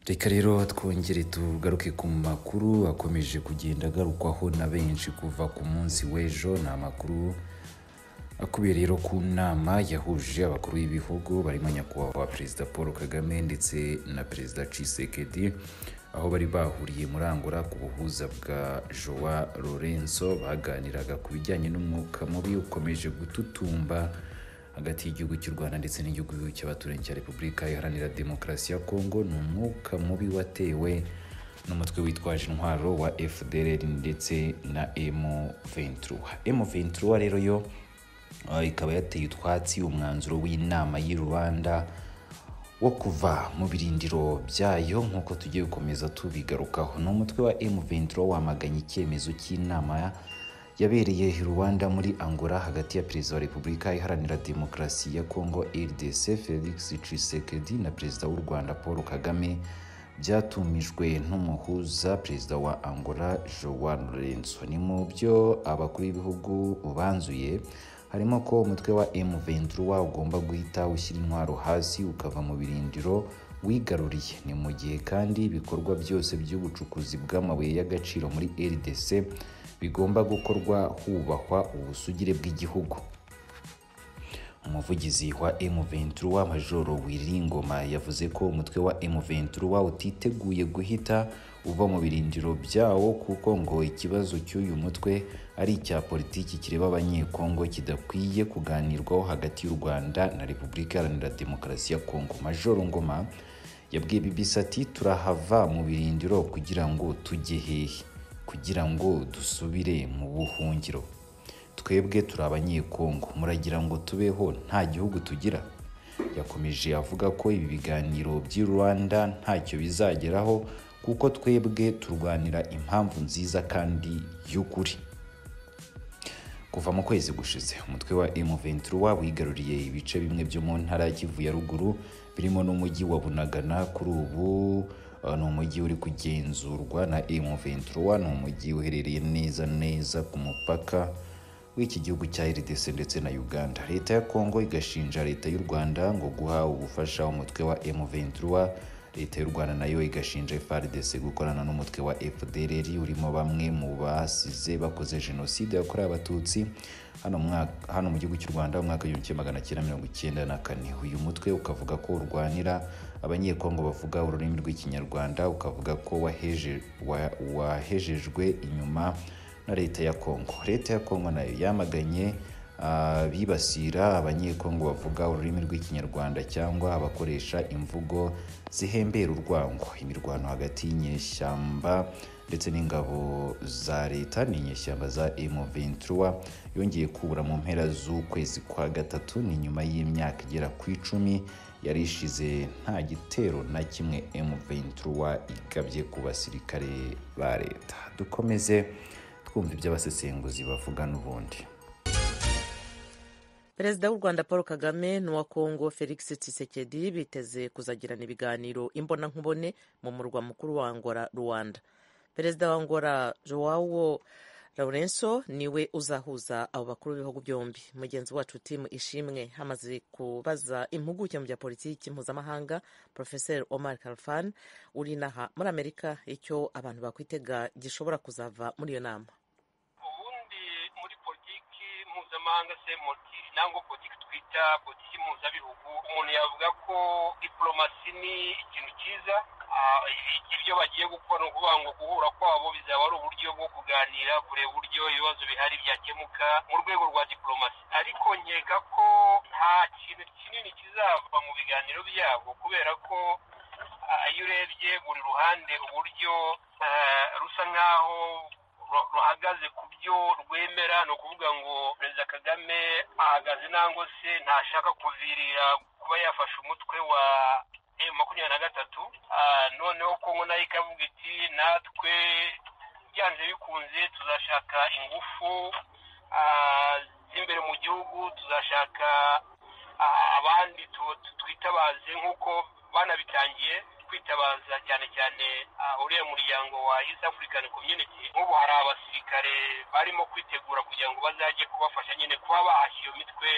reka rero twongere tugaruke ku makuru akomeje kugenda agarukwaho na benshi kuva ku munsi w'ejo ni amakuru akubiye rero ku nama yahuje abakuru b'ibihugu barimo nyakubahwa perezida paul kagame ndetse na perezida cisekedi aho bari bahuriye muri angola ku buhuza bwa joa lorenzo baganiraga ku bijyanye n'umwuka mubi ukomeje gututumba hagati y'igihugu cy'u rwanda ndetse n'igihugu cy'abaturanyi cya repubulika iharanira demokarasi ya kongo ni umwuka mubi watewe n'umutwe witwaje intwaro wa fdr ndetse na emu ventura emu ventura rero yo Uh, ikaba yateye utwatsi umwanzuro w'inama y'i rubanda wo kuva mu birindiro byayo nk'uko tugiye gukomeza tubigarukaho ni umutwe wa M23 wamaganye icyemezo cy'inama yabereye i Rwanda muri Angola hagati ya Perezida wa Repubulika Iharanira Demokarasi ya Congo RDC Felix Tshisekedi na Perezida w'u Rwanda Paul Kagame byatumijwe n'umuhuza Perezida wa Angola Joao Lourenço ni mu byo abakuru b'ibihugu banzuye harimo ko umutwe wa M23 ugomba guhita ushyira intwaro hasi ukava mu birindiro wigaruriye ni mu gihe kandi ibikorwa byose by'ubucukuzi bw'amabuye y'agaciro muri RDC bigomba gukorwa hubahwa ubusugire bw'igihugu umuvugizi wa M23 Majoro Wiringoma yavuze ko umutwe wa M23 utiteguye guhita uva mu birindiro byawo kuko ngo ikibazo cy'uyu mutwe ari icya politiki kireba abanyekongo kidakwiye kuganirwaho hagati y'u Rwanda na Repubulika Iharanira Demokarasi ya Kongo Majoro Ngoma yabwiye BBC ati turahava mu birindiro kugira ngo tujye hehe kugira ngo dusubire mu buhungiro twebwe turi abanyekongo muragira ngo tubeho nta gihugu tugira yakomeje avuga ko ibi biganiro by'i rwanda ntacyo bizageraho kuko twebwe turwanira impamvu nziza kandi y'ukuri kuva mu kwezi gushize umutwe wa M23 wigaruriye ibice bimwe byo mu ntara ya Kivu ya ruguru birimo n'umujyi wa Bunagana kuri ubu ni umujyi uri kugenzurwa na M23 ni umujyi uherereye neza neza ku mupaka w'iki gihugu cya RDC ndetse na Uganda leta ya Kongo igashinja leta y'u Rwanda ngo guha ubufasha umutwe wa M23 leta y'u Rwanda nayo igashinja FARDC gukorana n'umutwe wa FDLR urimo bamwe mu basize bakoze jenoside yakorewe abatutsi hano mwaka hano mu gihugu cy'u Rwanda mu mwaka w'igihumbi magana cyenda mirongo icyenda na kane uyu mutwe ukavuga ko urwanira abanyekongo bavuga ururimi rw'ikinyarwanda ukavuga ko waheje wa, wahejejwe inyuma na leta ya Kongo leta ya Kongo nayo yamaganye bibasira abanyekongo bavuga ururimi rw'ikinyarwanda cyangwa abakoresha imvugo zihembera urwango imirwano hagati y'inyeshyamba ndetse n'ingabo za leta ni inyeshyamba za M23 yongeye kubura mu mpera z'ukwezi kwa gatatu ni nyuma y'imyaka igera ku icumi yari ishize nta gitero na kimwe M23 igabye ku basirikare ba leta dukomeze twumva ibyo abasesenguzi bavuga n'ubundi perezida w'u rwanda paul kagame n'uwa kongo felix tshisekedi biteze kuzagirana ibiganiro imbonankubone mu murwa mukuru wa angola rwanda perezida wa angola joao laurenso niwe uzahuza abo bakuru b'ibihugu byombi mugenzi wacu timu ishimwe hamaze kubaza impuguke mu bya politiki mpuzamahanga porofeseri omar kalfan uri inaha muri amerika icyo abantu bakwitega gishobora kuzava muri iyo nama ubundi muri politiki mpuzamahanga se motiri nangwa politiki twita politiki mpuzabihugu umuntu yavuga ko diporomasi ni ikintu cyiza ibyo bagiye gukora ni ukuvuga ngo guhura kwabo bizaba ari uburyo bwo kuganira kureba uburyo ibibazo bihari byakemuka mu rwego rwa diporomasi ariko nkeka ko nta kintu kinini kizava mu biganiro byabo kubera ko iyo urebye buri ruhande uburyo rusa nk'aho ruhagaze ku byo rwemera ni ukuvuga ngo perezida kagame ahagaze nangwa se ntashaka kuvirira kuba yafashe umutwe wa makumyabiri na gatatu noneho kongo nayo ikavuga iti natwe byanze bikunze tuzashaka ingufu z'imbere mu gihugu tuzashaka abandi twitabaze nk'uko banabitangiye kwitabaza cyane cyane uriya muryango wa East African Community nk'ubu hari abasirikare barimo kwitegura kugira ngo bazajye kubafasha nyine kuba bahashya iyo mitwe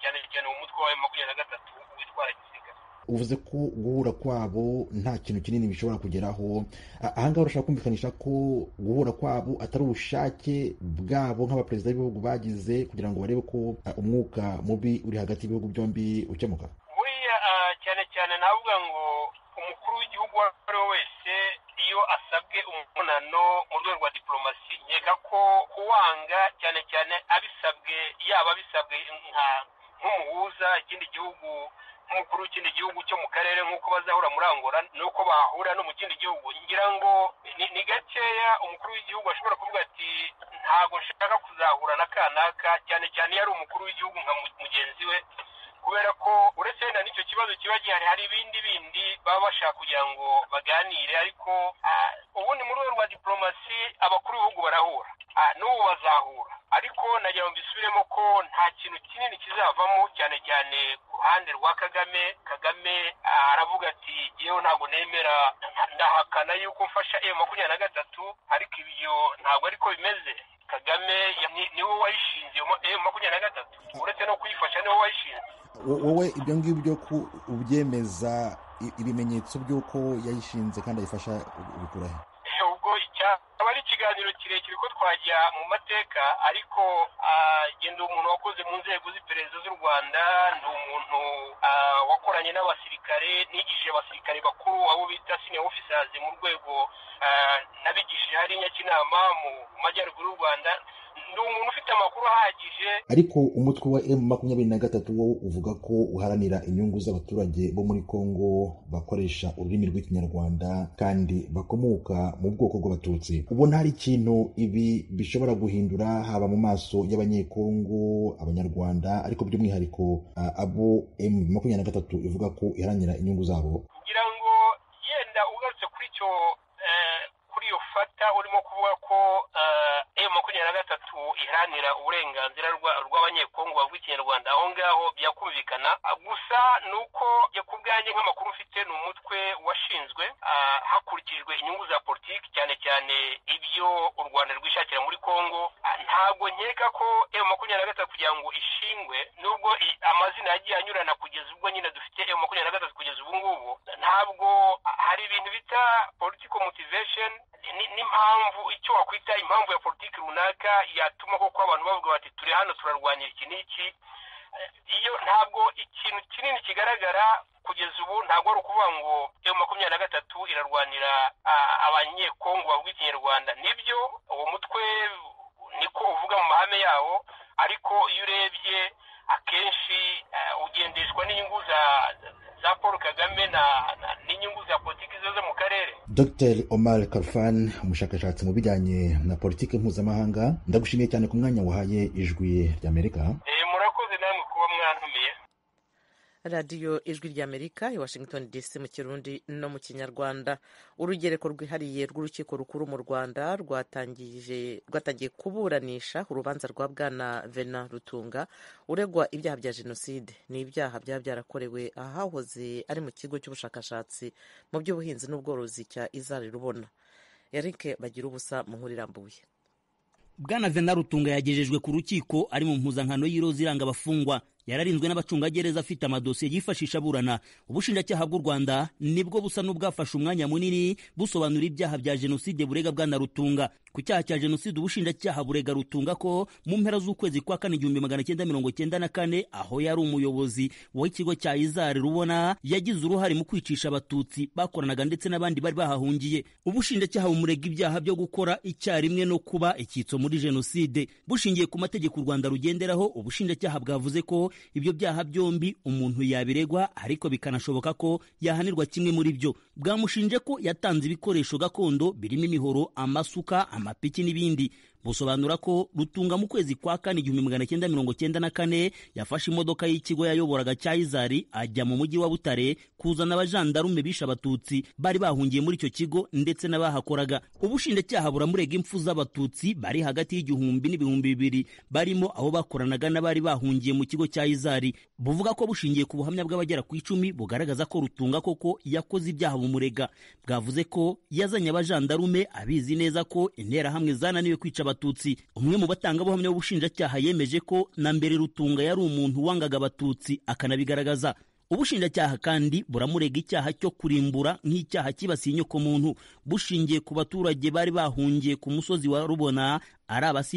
cyane cyane umutwe wa makumyabiri na gatatu witwara gisirikare uvuze ko guhura kwabo nta kintu kinini bishobora kugeraho ahangaha urashaka kumvikanisha ko guhura kwabo atari ubushake bwabo nk'abaperezida b'ibihugu bagize kugira ngo barebe ko umwuka mubi uri hagati y'ibihugu byombi ukemuka buriya cyane cyane navuga ngo umukuru w'igihugu uwo ari we wese iyo asabwe umunano mu rwego rwa diporomasi nkeka ko uwanga cyane cyane abisabwe yaba abisabwe nk'umuhuza ikindi gihugu nk'umukuru w'ikindi gihugu cyo mu karere nk'uko bazahura muri angora nuko bahura no mu kindi gihugu ngira ngo ni gakeya umukuru w'igihugu ashobora kuvuga ati ntabwo nshaka kuzahura na kanaka cyane cyane iyo ari umukuru w'igihugu nka mugenzi we kubera ko uretse wenda n'icyo kibazo kiba gihari hari ibindi bindi baba bashaka kugira ngo baganire ariko ubundi mu rwego rwa diporomasi abakuru b'ibihugu barahura n'ubu bazahura ariko nagira ngo mbisubiremo ko nta kintu kinini kizavamo cyane cyane ku ruhande rwa kagame kagame aravuga ati yewe ntabwo nemera ndahakana yuko mfasha emu makumyabiri na gatatu ariko ibyo ntabwo ariko bimeze kagame niwe wayishinze emu makumyabiri na gatatu uretse no kuyifasha niwe wayishinze wowe ibyo ngibyo ubyemeza ibimenyetso by'uko yayishinze kandi ayifasha ubikurahe ubwo aba ari ikiganiro kirekire ko twajya mu mateka ariko genda umuntu wakoze mu nzego z'iperereza z'u rwanda ni umuntu wakoranye n'abasirikare nigishije abasirikare bakuru abo bita sine ofisazi mu rwego n'abigishije hari nyakinama mu majyaruguru y'u rwanda ni umuntu ufite amakuru ahagije ariko umutwe wa emu makumyabiri na gatatu wo uvuga ko uharanira inyungu z'abaturage bo muri kongo bakoresha ururimi rw'ikinyarwanda kandi bakomoka mu bwoko bw'abatutsi ubona hari ikintu ibi bishobora guhindura haba mu maso y'abanyekongo abanyarwanda ariko by'umwihariko abo emu makumyabiri na gatatu ivuga ko iharanira inyungu zabo ngira ngo yenda ugarutse kuri icyo kuri iyo fata urimo kuvuga ko emu makumyabiri na gatatu iharanira uburenganzira rw'abanyekongo bavuga ikinyarwanda aho ngaho byakumvikana gusa ni uko ku bwanjye nk'amakuru ufite ni umutwe washinzwe hakurikijwe inyungu za politiki cyane cyane ibyo u rwanda rwishakira muri kongo ntabwo nkeka ko emu makumyabiri na gatatu kugira ngo ishingwe nubwo amazina yagiye anyurana kugeza ubwo nyine dufite emu makumyabiri na gatatu kugeza ubu ngubu ntabwo hari ibintu bita political motivation n'impamvu icyo wakwita impamvu ya politiki runaka yatuma koko abantu bavuga bati turi hano turarwanyira iki n'iki iyo ntabwo ikintu kinini kigaragara kugeza ubu ntabwo ari ukuvuga ngo emu makumyabiri na gatatu irarwanira abanyekongo bavuga ikinyarwanda nibyo uwo mutwe niko uvuga mu mahame yawo ariko iyo urebye akenshi ugendeshwa n'inyungu za paul kagame n'inyungu za politiki zo mu karere dr omar karfan umushakashatsi mu bijyanye na politiki mpuzamahanga ndagushimiye cyane ku mwanya wahaye ijwi ry'amerika murakoze namwe kuba mwantumiye radiyo ijwi ry'amerika i washington dc mu kirundi no mu kinyarwanda urugereko rwihariye rw'urukiko rukuru mu rwanda rwatangiye kuburanisha urubanza rwa bwana vena rutunga uregwa ibyaha bya jenoside ni ibyaha byaba byarakorewe ahahoze ari mu kigo cy'ubushakashatsi mu by'ubuhinzi n'ubworozi cya izari rubona eric bagira ubusa mu nkuru irambuye bwana vena rutunga yagejejwe ku rukiko ari mu mpuzankano y'iroza iranga abafungwa yararinzwe n'abacungagereza afite amadosiye yifashisha aburana ubushinjacyaha bw'u rwanda nibwo busa n'ubwafashe umwanya munini busobanura ibyaha bya jenoside burega bwana rutunga ku cyaha cya jenoside ubushinjacyaha burega rutunga ko mu mpera z'ukwezi kwa kane igihumbi magana cyenda mirongo cyenda na kane aho yari umuyobozi w'ikigo cya izari rubona yagize uruhare mu kwicisha abatutsi bakoranaga ndetse n'abandi bari bahahungiye ubushinjacyaha bumurega ibyaha byo gukora icyarimwe no kuba icyitso muri jenoside bushingiye ku mategeko u rwanda rugenderaho ubushinjacyaha bwavuze ko ibyo byaha byombi umuntu yabiregwa ariko bikanashoboka ko yahanirwa kimwe muri byo bwamushinje ko yatanze ibikoresho gakondo birimo imihoro amasuka amapiki n'ibindi busobanura ko rutunga mu kwezi kwa kane igihumbi magana cyenda mirongo cyenda na kane yafashe imodoka y'ikigo yayoboraga cya izari ajya mu mujyi wa butare kuzana abajandarume bishe abatutsi bari bahungiye muri icyo kigo ndetse n'abahakoraga ubushinjacyaha buramurega impfu z'abatutsi bari hagati y'igihumbi n'ibihumbi bibiri barimo abo bakoranaga n'abari bahungiye mu kigo cya izari buvuga ko bushingiye ku buhamya bw'abagera ku icumi bugaragaza ko rutunga koko yakoze ibyaha bumurega bwavuze ko yazanye abajandarume abizi neza ko interahamwe zananiwe kwica abatutsi umwe mu batangabuhamya b'ubushinjacyaha yemeje ko na mbere rutunga yari umuntu wangaga abatutsi akanabigaragaza ubushinjacyaha kandi buramurega icyaha cyo kurimbura nk'icyaha kibasiye inyokomuntu bushingiye ku baturage bari bahungiye ku musozi wa rubona ari abasi